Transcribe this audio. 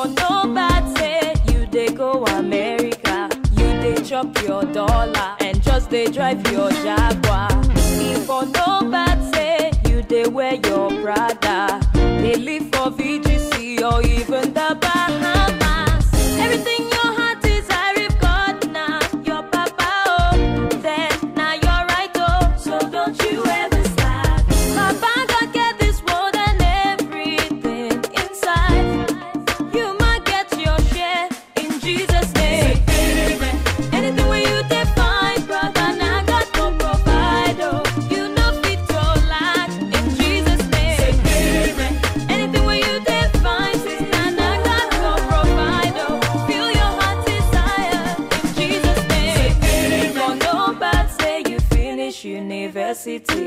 for no bad say you dey go America, you dey chop your dollar and just dey drive your Jaguar. If for no bad say you dey wear your Prada, dey live for VGC or even the Bahamas. Everything your heart desire, if God na your papa oh, then na your right oh. So don't you ever slack. Papa God get this world and everything inside. You might get your share in Jesus' name. Anything where you define, brother, now God go provide. Oh, you know fit to lack in Jesus' name. Anything where you define, sister, now God go provide. Oh, feel your heart desire in Jesus' name. For no bad say you finish university